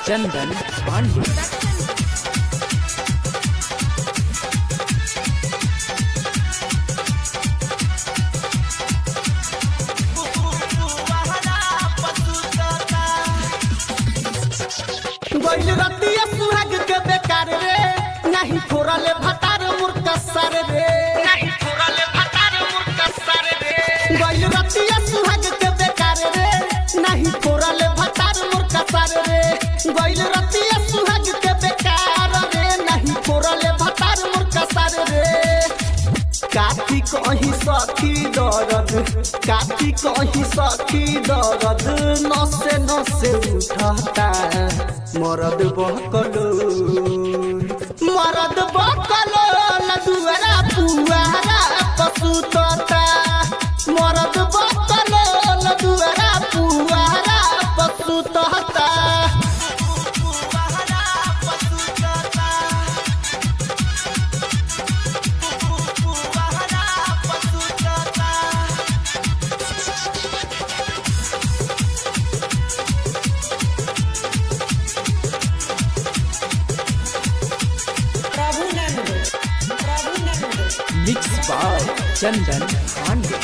चंदन पांडे गइल रतिया सुहाग के बेकार रे नहीं फोरले भतार मुर्ख सर रे नहीं फोरले भतार मुर्ख सर रे गइल रतिया सुहाग के बेकार रे नहीं फोरले भतार मुर्ख सर रे गइल रतिया सुहाग के बेकार रे नहीं फोरले भतार मुर्ख सर रे काठी कहीं सखी दर्द काठी कहीं सखी दर्द नसे नसे उठता मरद बहकलो मरद बहकलो दुआरा पुआरा पसुतता मरद बहकलो दुआरा पुआरा पसुतता प्रभुनंद प्रभुनंद मिक्स बाय चंदन पांडे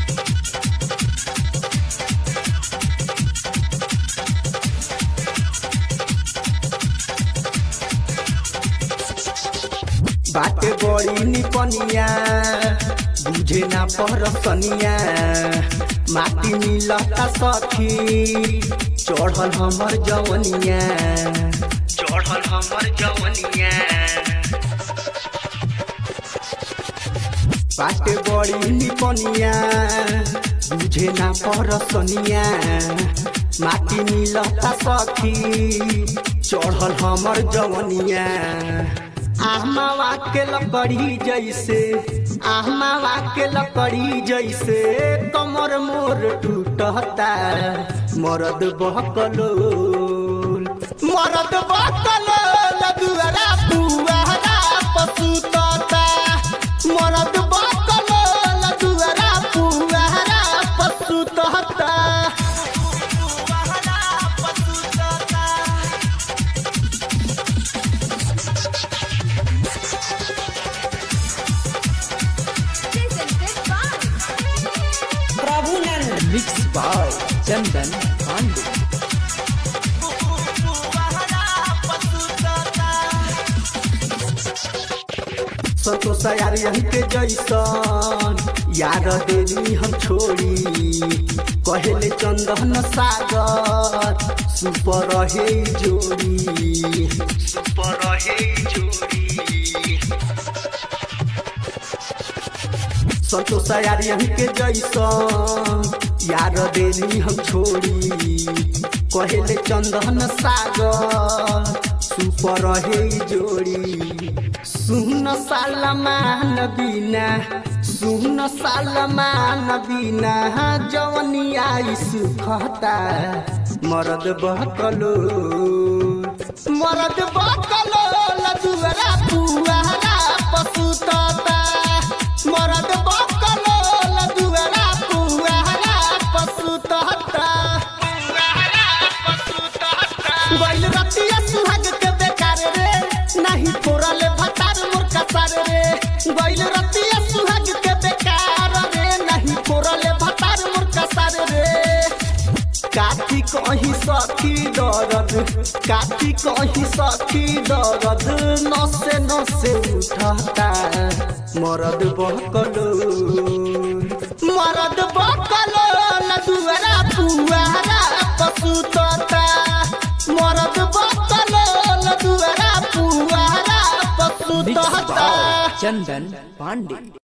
बाटे बड़ी निपनिया बुझे ना परसनिया माटी मिलता सखी चढ़ल हमर जवनिया चढ़ल हमर जवनिया बाटे बड़ी निपनिया बुझे ना परसनिया माटी मिलता सखी चढ़ल हमर जवनिया आहमावा के लकड़ी जैसे आहमावा के लकड़ी जैसे कमर मोर टूटता मरद बहकलो मरद बहकलो दुआरा पुआरा पसुतता मरद बहकलो दुआरा पुआरा पसुतता प्रभुनंद मिक्स बाय चंदन पांडे संतोष यार यही के जैसन यार देनी हम छोड़ी कहले चंदन सागर सुपर हे जोड़ी सुपर हे जोड़ी संतोष यार यही के जैसन यार देनी हम छोड़ी कहले चंदन सागर सुपर हे जोड़ी सुन सालमान बिना सुन सालमान बिना जवनिया सुखता मरद बहकलो मरद बहकलो दुआरा पुआरा पसुतता मरद बहकलो दुआरा पुआरा पसुतता गइल रतिया सुहाग के बेकार रे नहीं फोरले भतार मुर्खा सार रे गइल रतिया सुहाग के बेकार रे नहीं फोरले भतार मुर्खा सार रे काठी कहीं सखी दर्द काठी कहीं सखी दर्द नसे नसे उठता मरद बहकलो मरद बहकलो दुआरा पुआरा पसुतता मरद बहकलो दुआरा पुआरा मिक्स पसुतता बाय चंदन पांडे